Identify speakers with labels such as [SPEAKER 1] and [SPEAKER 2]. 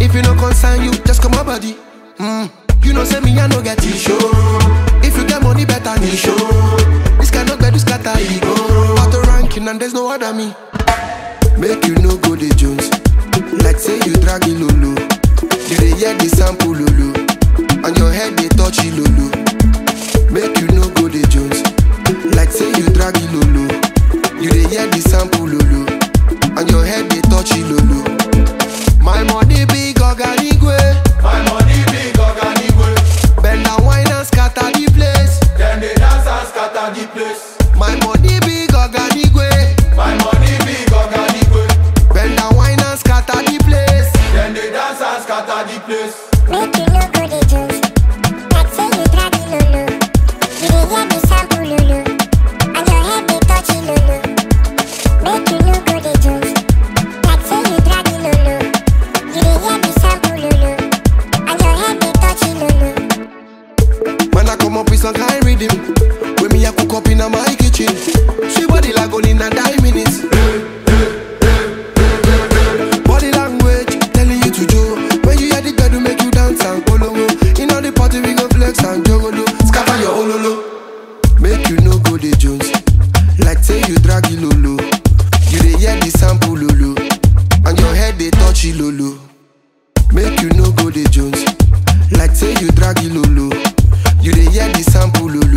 [SPEAKER 1] If you no concern you, just come my body. Mm. You know say me I no get issue. If you get money better me show. This kind of bed is scatter ego. Auto ranking and there's no other me. Make you no go the Jones. Like say you drag it lolo. You dey hear the sample lolo. And your head they touch it lolo. Make you no go the Jones. Like say you drag it lolo. You dey hear the sample lolo. And your head they touch it lolo. My money big organigwe.
[SPEAKER 2] My money big organigwe.
[SPEAKER 1] Bend and wine and scatter the place.
[SPEAKER 2] Then they dance and scatter the place.
[SPEAKER 1] My money big organigwe.
[SPEAKER 2] My money big organigwe.
[SPEAKER 1] Bend and wine and scatter the place.
[SPEAKER 2] Then they dance and scatter the place.
[SPEAKER 3] Make you no go the juice. Like say you drag it lolo. You dey hear the sample lolo. And your head they touch it lolo. Make you no go the juice. Like say you drag it lolo. You dey hear the sample lolo. And your head they touch it lolo.
[SPEAKER 1] When I come up with some kind rhythm When me a cook up in my kitchen She body like only in a nine minutes Body language telling you to do When you hear the girl to make you dance and polongo In all the party we go flex and jogolo Scatter your ololo Make you no go the Jones Like say you drag it lolo You dey hear the sample lolo And your head they touch it lolo Make you no go the Jones Like say you drag it lolo You dey hear the sample lolo